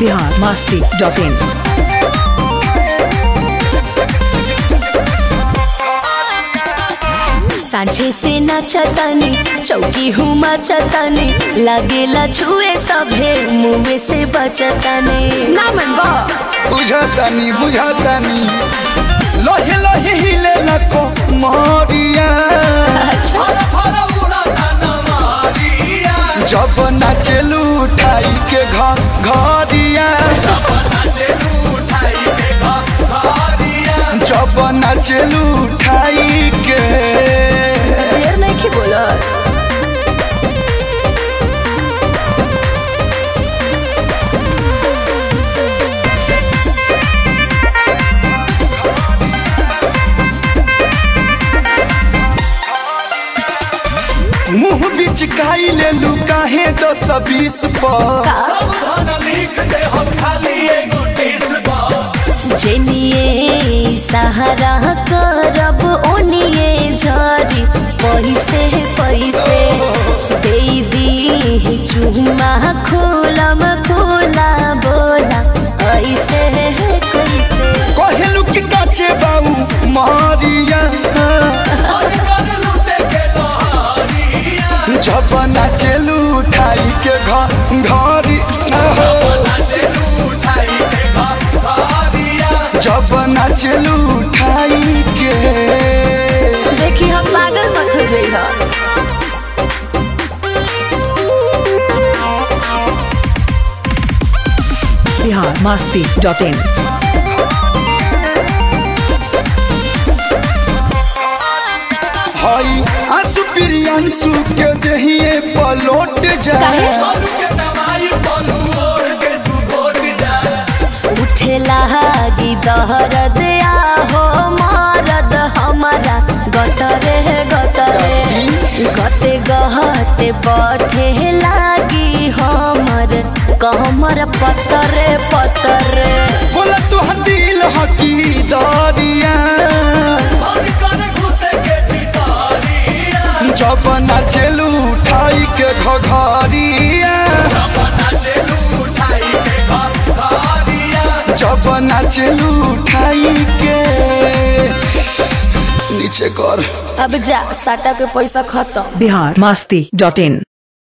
Bihar Masti dot in सांझे से नचतनी चौकी हूँ मचतनी लगेला छुए सभे मुँह से बचतनी ना मन बा बुझतानी बुझतानी लोहे लोहे हिले लको मोरिया अच्छा जब नाचलू उठाई के घर घरिया जब नाचलू उठाई के देर नहीं की बोला मुंह बिच काई ले लू काहे दस बीस पर जेनिए सहारा करब ओनिए झरी पैसे पैसे दे दी चुमा खोलम खोला बोला ऐसे कैसे कहलू कि काचे बाबू मारिया जब नाचलू उठाई के घर घरी जब नाचलू उठाई के देखी हम पागल मत हो जाइए बिहार मास्ती डॉट इन हई आंसू प्रियांशु के दहिए पलोट जाए उठे लागी दहरद आहो मारद हमारा गतरे गतरे गते गहते बथे लागी हमर कमर पतरे पतरे बोला तो दिल हकी दरिया जब नाचलू उठाई के घघरिया जब नाचलू उठाई के नीचे कर अब जा साटा के पैसा खत्म बिहार मास्ती डॉट इन